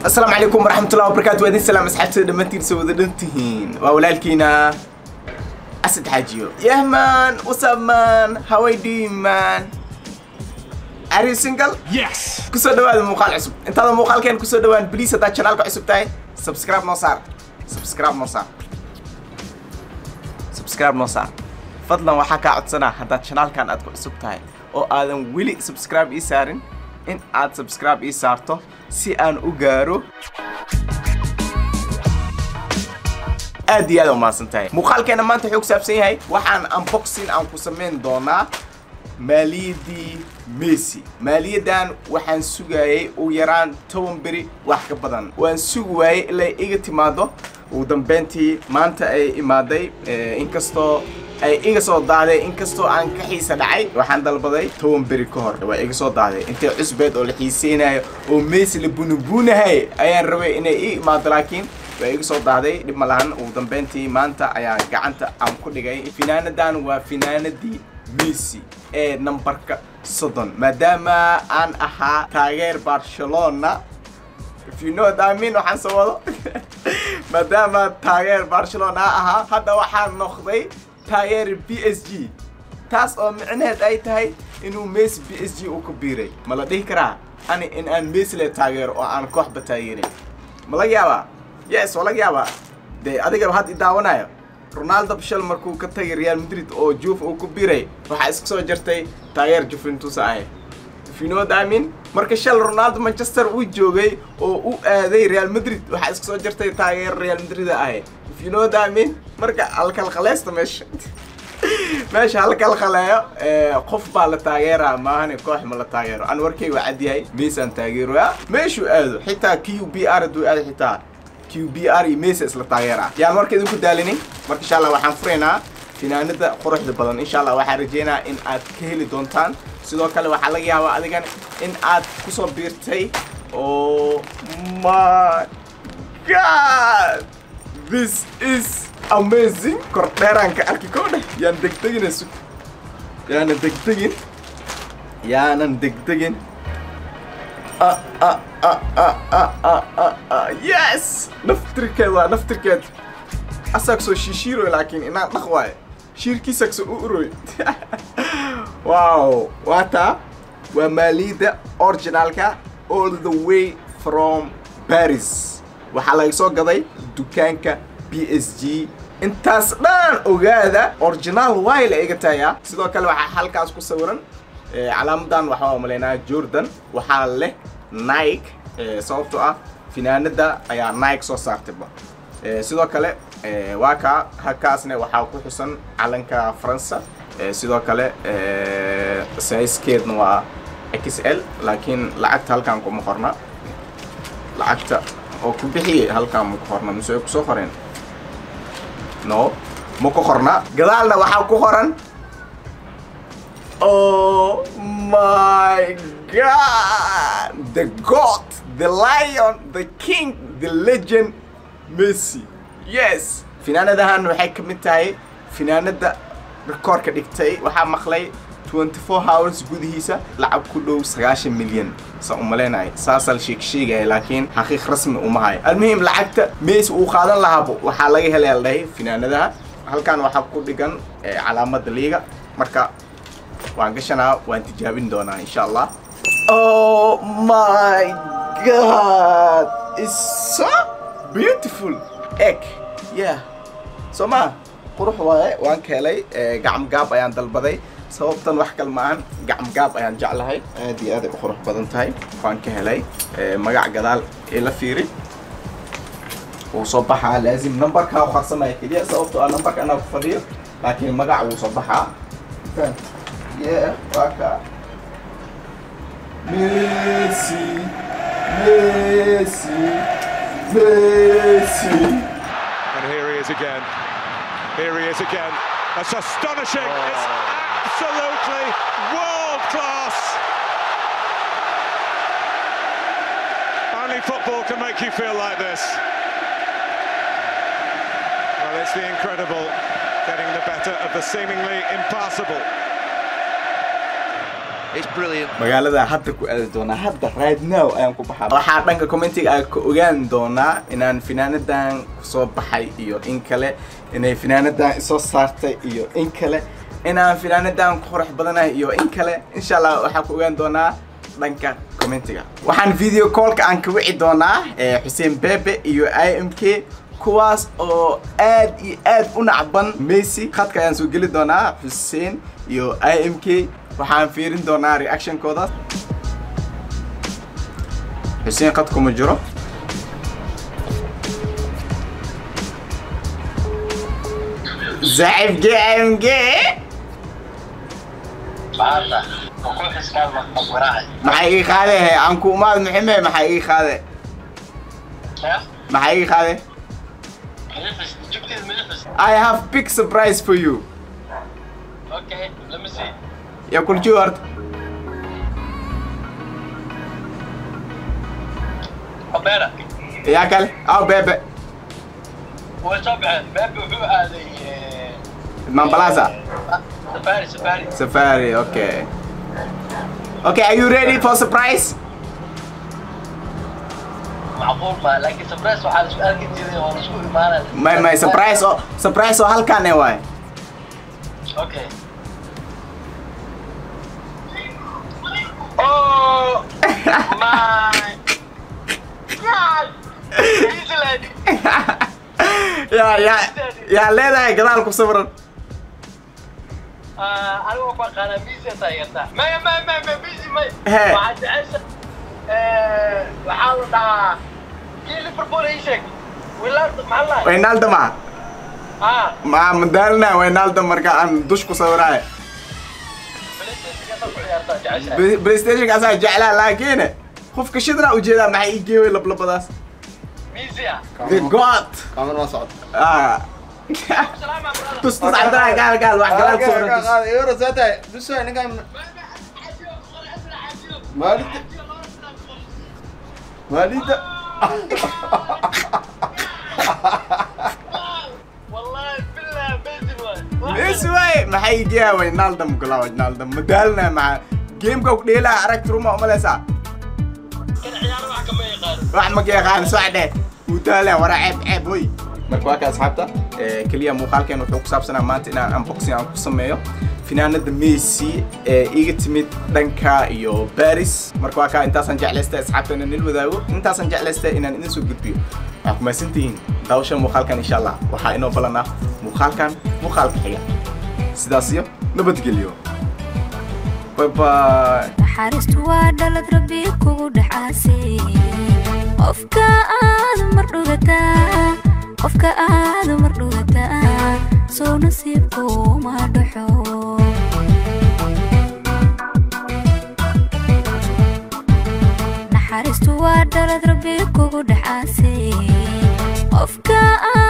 asalaamu calaykum waraxmatullahi wabarakaatu waa idin salaam asxaabtada dhammaantiin soo wada dhan tihiin waa walaalkiina asad xaajiyo yah man what's up man how are you doing man are you single Yes! kusoo dhawaada muuqaal cusub intaada muuqaalkeen kusoo dhawaan please haddaad channelka cusub tahay subscribe noo saar subscribe noo saar subscribe noo saar fadlan waxaa kaa codsanaa haddaad channelkan aad ku cusub tahay oo aadan weli subscribe ii saarin in aad subscribe ii saarto si aan u gaaro aad iyo aad u mahadsan tahay muuqaalkeena maanta wuxuu ku saabsan yahay waxaan unboxing aan ku samayn doonaa maaliyaddii messi maaliyaddan waxaan sugayay ugu yaraan toban beri wax ka badan waan sugi waayey ilaa iga timaado ugu dambeyntii maanta ay imaaday eh, inkastoo ay iga soo daaday inkastoo aan ka xiisa dhacay waxaan dalbaday toban beri ka hor waa iga soo daaday intay cusbeed oo la xiiseynayo oo messi la bunubuunahay ayaan rabay inay ii imaado laakiin waa iga soo daaday dhib ma lahan ugu dambeyntii maanta ayaa gacanta aan ku dhigay finaanadan waa finaanadii messi ee nambarka soddon maadaama aan ahaa taageer barcelona if you know what I mean waxaan soo wado maadaama taageer barcelona ahaa hadda waxaan noqday taageer b s g taas oo micnaheed ay tahay inuu messi b s g uu ku biiray ma la dhihi karaa ani in aan messi le taageero oo aan kooxba taageerin ma laga yaabaa yes waa laga yaabaa dee adigaba had i daawanayo ronaldo bishal markuu ka tagay real madrid oo juve uu ku biiray waxaa iska soo jirtay taageer juventus ahay if you know what I mean marka shal ronaldo manchester uu joogay oo u aaday real madrid waxaa iska soo jirtay taageer real madrid ahay if you know what I mean marka alkalqaleysta meesha meesha halkalqaleeyo ee, qof baa la taageeraa maahane koox ma la taageero an warkay waa cadyahay meesaan taageeroya meeshuu aado xitaa q b r hadduu aado xitaa q b r iyo mesa isla taageeraa yaan marka idinku daalinin marka insha allah waxaan furaynaa finaanada quruxda badan insha allah waxaan rajeynaa in aad ka heli doontaan sidoo kale waxaa laga yaabaa adigan in aad kusoo biirtay oh my god this is amazing kordheeraanka arki koo dheh yaan degdegina sug yaanan degdegin yaanan degdegin ah, ah, ah, ah, ah, ah, ah, ah. yes naftirkeed waa naftirkeed asaag soo shiishiiroy laakiin inaan dhaq waaye shiirkiisaag soo u uroy wow waa taa waa maaliyadda originalka all the way from paris waxaa laga soo gaday dukaanka b s g intaas dhan ogaada original waay la iga tayaa sidoo kale waxaa halkaas ku sawiran eh, calaamadan waxaa umalaynaa jordan waxaa leh nike eh, sababtoo ah finaanada ayaa nike soo saartayba Eh, sidoo kale eh, waa kaa halkaasna waxaa ku xusan calanka faransa Eh, sidoo kale eh, sizekeedna waa xl laakiin lacagta halkaan kuma qorna lacagta oo ku bixiyay halkaan ma ku qorna mise way kusoo qoreen no ma ku qorna gadaalna waxaa ku qoran Oh my God! The God, the Lion, the King, the Legend, Messi. Yes! Finaanadahan waxay ka mid tahay finaanada rikoorka dhigtay waxaa maqlay 24 hours gudihiisa lacag ku dhow 9 milyan sa u maleynahay saasaa la sheeg sheegaya laakiin xaqiiq rasmi uma hayo almuhim lacagta Messi uu qaadan lahaabo waxaa laga helay la dhahay finaanadaha halkan waxaa ku dhigan eh, calaamada liiga marka waan gashanaa waan tijaabin doonaa insha allah oh my god it's so beautiful egg yeah soo ma qurux waaye waan ka helay eh, gacam gaab ayaan dalbaday sababtan wax kale maahan gacam gaab ayaan jeclahay aad iyo aad ay u qurux badan tahay waan ka helay eh, magac gadaal ila fiiri wuu soo baxaa laazim numberkaa u qarsamaya keliya sababtoo ah numberka anaa ku fadhiyo laakiin magac wuu soo baxaa Faham? Yeah, waka. Messi, Messi, Messi. And here he is again. Here he is again. That's astonishing. It's absolutely world class. Only football can make you feel like this. Well, it's the incredible getting the better of the seemingly impossible. It's brilliant. magaalada hadda ku aadi doonaa hadda right now ayaan ku baxaa waxaa dhanka commentiga aan ka ogaan doonaa inaan finaanadan kusoo baxay iyo in kale inay finaanadan isoo saartay iyo in kale inaan finaanadan ku qurux badanahay iyo in kale insha allah waxaa ku ogaan doonaa dhanka commentiga waxaan video callka aan ka wici doonaa eh, xuseen bebe iyo i m k kuwaas oo aad iyo aad u nacban messi khadka ayaan soo geli doonaa xuseen iyo i m k waxaan fiirin doonaa reactionkooda xuseen khadku ma jiro saaxiibkii i m k maanta wuxuu xiskaan maqbaraacay maxay ii qaade he aan ku umaad muxime maxay ii qaade ya maxay ii qaade milifis jugtiis milifis I have big surprise for you okay let me see يا كل جورد Roberta يا كل او بيبي way soo baxeen beebe wuxuu aaday eh, من بلازا ah, safari safari سفاري اوكي اوكي are you ready for surprise macquul ma laakiin surprise waxaa la isku arki jiray oo la isku imaanaya ما ما surprise او surprise او halkan ee waay okay oh my god easy lady يا يا يا leedahay gadaal ku sawiran Ah, anigu waan ku aqaanaa busy aad taageertaa maya maya maya maya busy maya He. waxaad jecesha Eh, waxaa la dhahaa kii liverpool ii sheeg wilaarta maxaa la dhahay Wijnaldum ma ah ma madaalna Wijnaldum marka aan dush ku sawiraay PlayStation-ka ku ciyaartaa jeceshahay PlayStation kaas aan jeclaa laakiin qofka shidna u jeedaa maxay ii geeyay lablabadaas busy ah the god كاميرا ما صعد ah salaam ah brother tus tus cabdillah gaal gaal wax gadaal ku sawiran tus. يورو زاتا بس انا قايم مالي مالي wallahi billah busy waay Messi way maxay ii geeyay Wijnaldum kula Wijnaldum madaalna ma gameka ku dheelaa aragti ruma umaleysaa kan ciyaaro wax kama yaqaano wax ma yaqaan socde uu taalee wara ceeb ceeb hoy marka waa ka asxaabta ee kaliya muuqaalkeen wuxuu ku saabsanaa maanta inaan unboxing aan ku sameeyo finaanada Messi ee iga timid dhanka iyo Paris marka waa ka intaasaan jeclaystay asxaabta inaan nil wadaago intaasaan jeclaystay inaan idin soo gudbiyo waxaa ku mahadsantihiin daawashan muuqaalkan insha allah waxaa inoo balanaa muuqaalkan muuqaalka xiga sidaas iyo nabadgelyo bye bye naxariistu waa dhalad rabbi kugu dhacaasay qofka aad mar dhugataa qofka aad mar dhugataa soo nasiibku ma dhaxo naxariistu waa dhalad rabbi kugu dhacaasay qofka aad